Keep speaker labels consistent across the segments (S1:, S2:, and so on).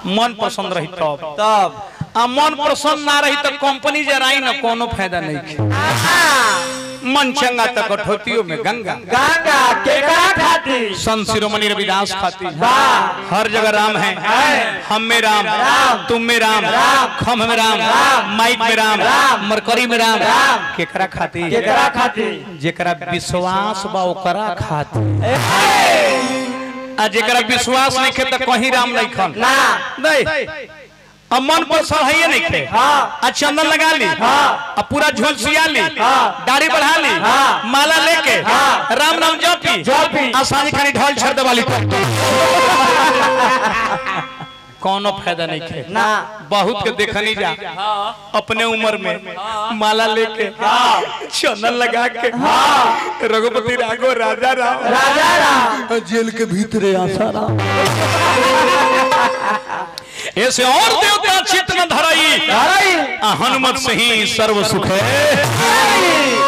S1: मन पसंद रही तब
S2: तब
S1: आ मन पसंद ना रही तो कंपनी जराई ना कोनो फायदा नहीं मन चंगा तो कठौतियों में गंगा
S2: गंगा केकरा खाती
S1: संत शिरोमणि रविदास खाती
S2: वाह
S1: हर जगह राम है हम में राम
S2: राम,
S1: तुम में राम
S2: राम,
S1: खम में राम
S2: राम,
S1: माइक में राम
S2: राम,
S1: मरकरी में राम
S2: राम,
S1: केकरा खाती
S2: केकरा खाती
S1: जेकरा विश्वास बा ओकरा खाती
S2: ए,
S1: आ जेकरा विश्वास नहीं खे तो कहीं राम नहीं खन
S2: ना
S1: नहीं अब मन पर सही नहीं खे
S2: हाँ
S1: आ चंदन लगा ली
S2: हाँ।
S1: अब पूरा झोल सिया ली
S2: हाँ।
S1: दाढ़ी बढ़ा ली
S2: हाँ।
S1: माला लेके
S2: हाँ।
S1: राम नाम जपी
S2: जपी।
S1: आ सांझ खानी ढोल छड़ दे वाली कोनो फायदा नहीं खे
S2: ना
S1: बहुत के देखनी जा अपने उम्र में माला लेके चंदन लगा के रघुपति राघव राजा राम
S2: राजा राम
S1: जेल के भीतरे आशा राम ऐसे और देवता चित्त न धराई
S2: अरे
S1: आ हनुमत से ही सर्व सुख है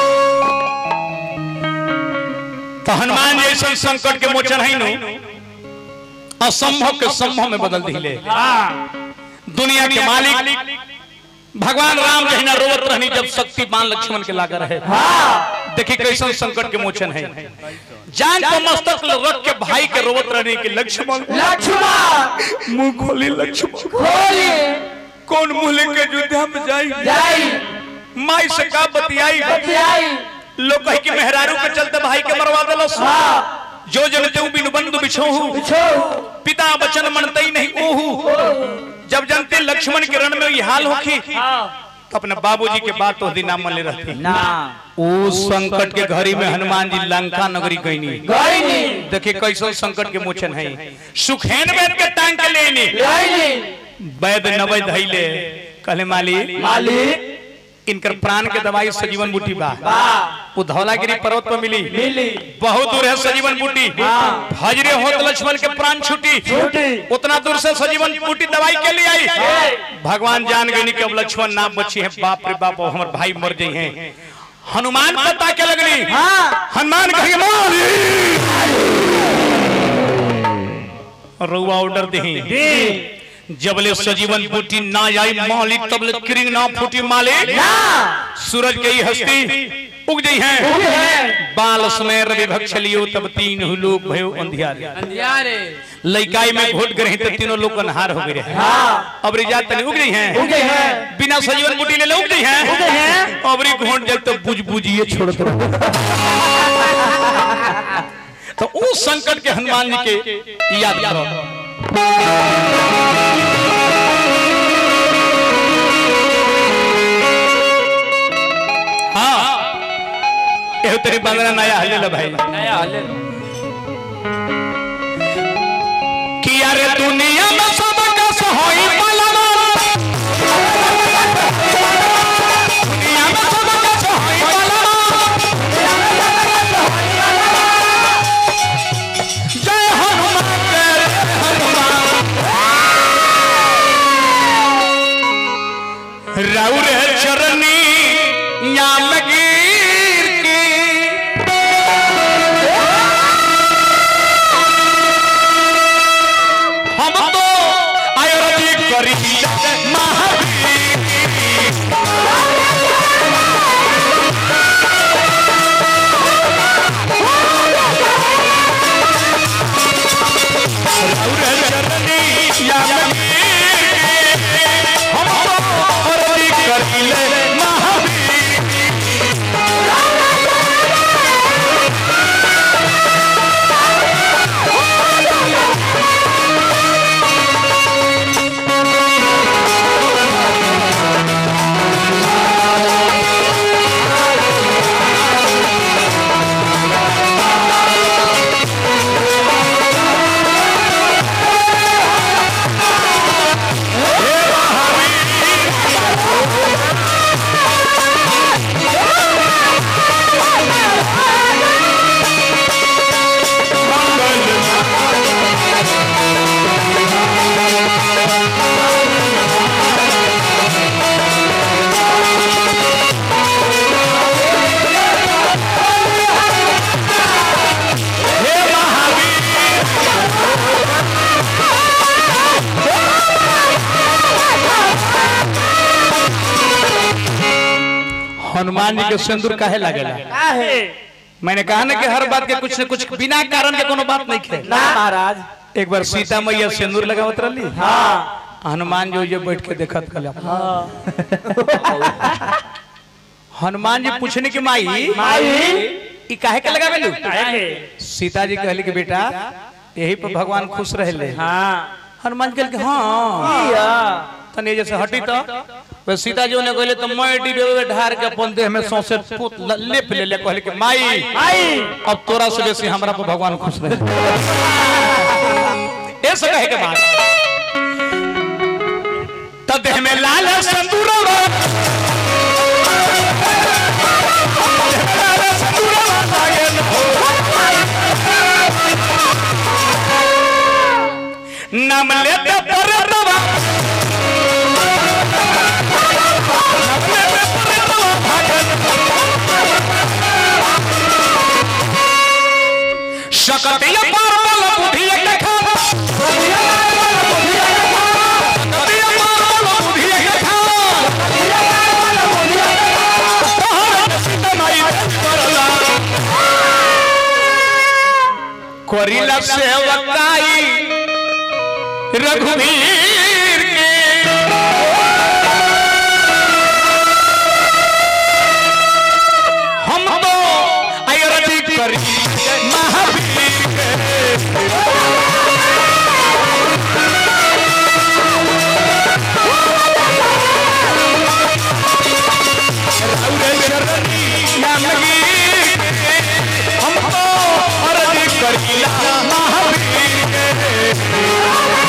S1: तो हनुमान जैसे संकट के मोचन है नु असंभव के संभव में बदल दिले दुनिया के मालिक भगवान राम जहिना रोवत रहनी जब शक्तिमान लक्ष्मण के लागा रहे देखिए कैसन संकट के मोचन है जान को मस्तक रख के भाई के रोवत रहने के लक्ष्मण
S2: लक्ष्मण
S1: मुंह खोली लक्ष्मण
S2: खोली
S1: कौन मुंह लेके युद्ध में जाई
S2: जाई
S1: माई से का बतियाई
S2: बतियाई
S1: लोग कहे कि मेहरारू के चलते भाई के मरवा दिलस
S2: हाँ
S1: जो जन तेऊ बिन बंधु बिछोहू
S2: बिछो
S1: पिता वचन मनतई नहीं ओहू जब जनते लक्ष्मण के रण में ये हाल होखी तो अपने बाबूजी के बात तो दिन मन ले रहती
S2: ना
S1: उस संकट के घड़ी में हनुमान जी लंका नगरी गईनी
S2: गईनी
S1: देखिए कैसे संकट के मोचन है सुखेन वैद के टांग के लेनी
S2: गईनी
S1: वैद नवै धैले कहले माली
S2: मालिक
S1: इनकर प्राण के दवाई सजीवन बूटी बा
S2: वाह
S1: वो धौलागिरी पर्वत पर मिली
S2: मिली
S1: बहुत दूर है सजीवन बूटी
S2: हाँ।
S1: हजरे होत लक्ष्मण के प्राण छूटी
S2: छूटी।
S1: उतना दूर से सजीवन बूटी दवाई के लिए आई
S2: ए,
S1: भगवान जान गई कि अब लक्ष्मण ना बची है बाप रे बाप अब हमारे भाई मर गई हैं हनुमान पता के लगनी
S2: हाँ
S1: हनुमान कहे मारी रुआ ऑर्डर दही
S2: दी
S1: जबले सजीवन बूटी ना आई मालिक तबले किरिंग ना फूटी मालिक
S2: ना
S1: सूरज के ही हस्ती उग गई हैं
S2: उगे हैं।
S1: बाल समय रवि भक्ष लियो तब तीन लोग भयो अंधियारे
S3: अंधियारे
S1: लइकाई में घोट गए तो तीनों लोग अनहार हो गए हैं
S2: हाँ
S1: अब रिजात तनी उग गई हैं
S2: उगे हैं
S1: बिना सजीवन बूटी ले ले उग गई हैं
S2: उगे हैं।
S1: अब री घोट जाए तो बुझ बुझिए छोड़ दो तो उस संकट के हनुमान जी के याद करो हाँ एहो तेरी बंदना नया हल्ले ला भाई
S3: नया हले
S1: कि अरे दुनिया में सब का सहोई पलवा दुनिया में सब का सहोई पलवा जय हनुमान जय हनुमान राउर चरनी याम गिर की हम तो आयुर्वेदिक करी महावीर राउर चरनी याम गिर के हम तो आयुर्वेदिक करी महावीर हनुमान जी के सिंदूर काहे लागेला
S2: का है
S1: मैंने कहा ना कि हर बात के कुछ न कुछ बिना कारण के कोनो बात नहीं खे
S2: ना महाराज
S1: एक बार सीता मैया सिंदूर लगावत रहली
S2: हाँ
S1: हनुमान जी ये बैठ के देखत कल हनुमान जी पूछने की माई
S2: माई
S1: ई काहे के लगावेलू
S2: काहे के
S1: सीता जी कहली कि बेटा यही पर भगवान खुश रहले
S2: हाँ
S1: हनुमान जी कहल कि हाँ
S2: किया
S1: तने जैसे हटी तो वे सीता जी ने कहले तो मैं डिबे में ढार के अपन देह में सौंसे पूत ल- लेप ले ले कहले कि माई
S2: माई
S1: अब तोरा से बेसी हमरा पर भगवान खुश रहे ऐसे कहे के बाद तब देह में लाल संदूर नाम लेते परतवा नाम लेते परतवा भागन शकतिय पारबल बुद्धि एक खाना शकतिय पारबल बुद्धि एक खाना तोहर सीता माई करला करिला सेवकाई रघुवीर के हम तो अयरती करी महावीर के रघुरे शरणी नामगी के हम तो अरती करीला महावीर के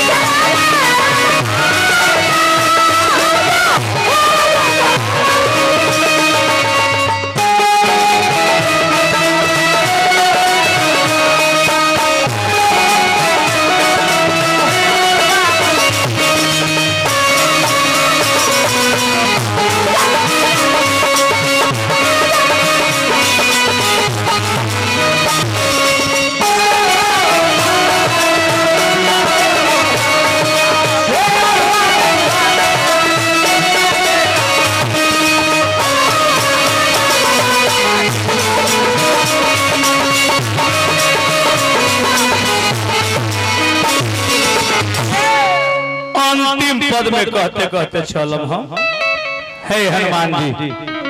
S1: अंतिम पद में कहते कहते चलम हम हे हनुमान जी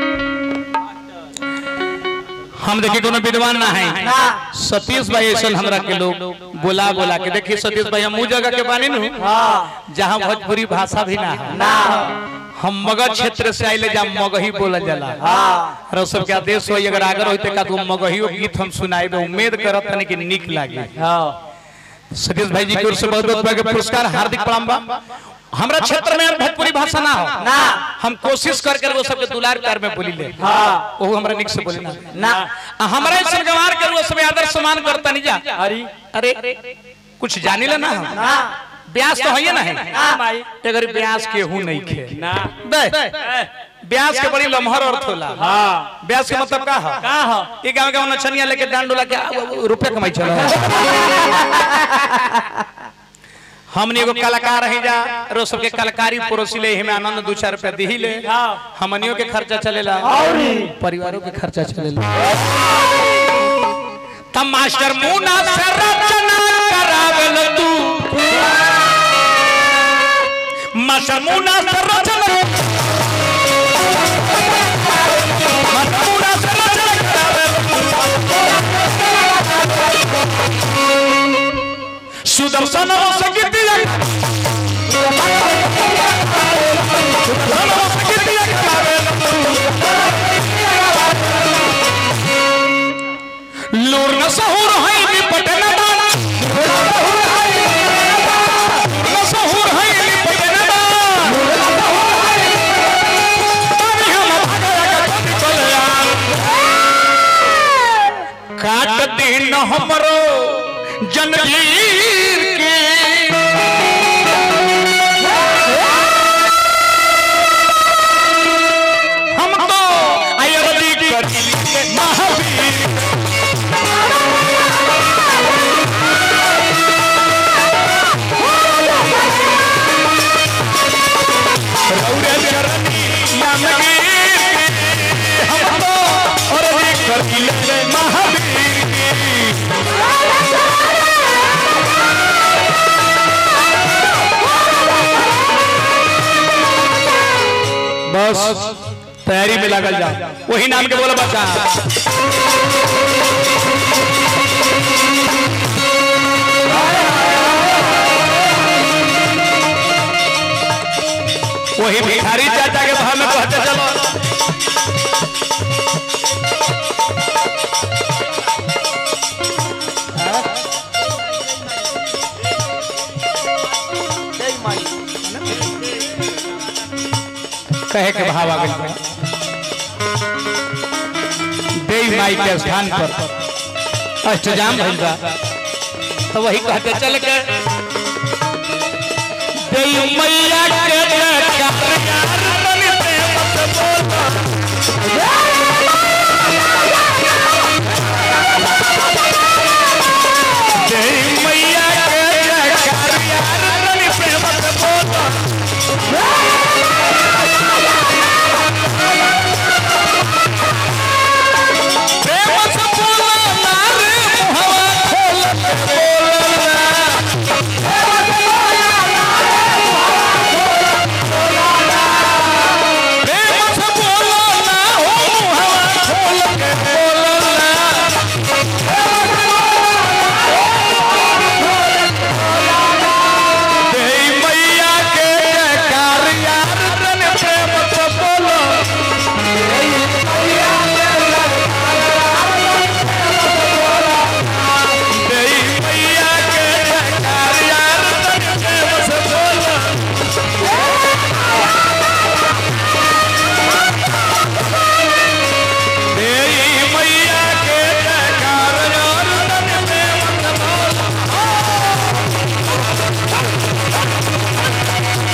S1: हम देखिए कोनो विद्वान ना है
S2: ना
S1: सतीश भाई ऐसा हमरा के लोग बोला बोला के देखिए सतीश भाई हम उ जगह के बानी नु
S2: हाँ
S1: जहाँ भोजपुरी भाषा भी ना है
S2: ना
S1: हम मगध क्षेत्र से आइले जहाँ मगही बोलल जाला
S2: हाँ
S1: और सब के आदेश होई अगर आगर होते का तो मगहियो गीत हम सुनाएबे उम्मीद करत तनी कि निक लागे
S2: हाँ
S1: सतीश भाई जी की ओर से बहुत बहुत बड़ा पुरस्कार हार्दिक प्रणाम बा हमरा क्षेत्र में भोजपुरी भाषा ना हो
S2: ना
S1: हम कोशिश कर कर वो सबके दुलार प्यार में बोली ले
S2: हाँ
S1: वो हमरा निक से बोली ना
S2: ना
S1: आ हमरा इस गवार कर वो सब आदर सम्मान करता नहीं जा
S2: हरी
S1: अरे कुछ जानी ले ना हम
S2: ना
S1: ब्यास तो है ना है
S2: ना माई
S1: अगर ब्यास के हूं नहीं खे
S2: ना
S1: बे ब्यास के बड़ी लम्हर अर्थ होला
S2: हाँ
S1: ब्यास के मतलब का है
S2: का हो
S1: ये गांव गांव नचनिया लेके डांड डोला के आ, आ, रुपया कमाई चला हमने एगो कलाकार है जा रो सबके कलाकारी परोसी ले हमें आनंद दो चार रुपया दी ले
S2: हाँ
S1: हमनियों के खर्चा चलेला
S2: औरी
S1: परिवारों के खर्चा चलेला तब मास्टर मुना से रचना करावेल तू मास्टर मुना से रचना मास्टर मुना से रचना करावेल तू। सुदर्शन हो सकितिया सुदर्शन हो सकितिया करावेल तू। लूर न सहूर है निपट न डाला लूर न सहूर है निपट न डाला तभी हम भागया का कभी चले आल। काट दिन हमरो जनवीर के हम तो अयरदी करी महावीर रौरे चरनी नाम गे हम कैले महावीर की बस तैयारी में लगल जा वही नाम के बोला बच्चा वही भिखारी चाचा के भाव में कहते चलो
S2: जय माई
S1: कहे के भाव आ गए देवी माई के स्थान पर अष्टजाम भइल बा तो वही कहते चल के देवी मैया के जयकार यार तनी प्रेम से बोलो देवी मैया के जयकार यार तनी प्रेम से बोलो प्रेम से बोलो ना रे मुहवा खोल के बोलो ना प्रेम से बोलो ना हो मुहवा खोल के बोलो ना देई मैया के जयकार यार तने प्रेम से बोलो देई मैया के जयकार यार तने प्रेम से बोलो देई मैया के जयकार यार तने प्रेम से बोलो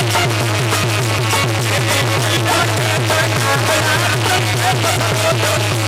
S3: Thank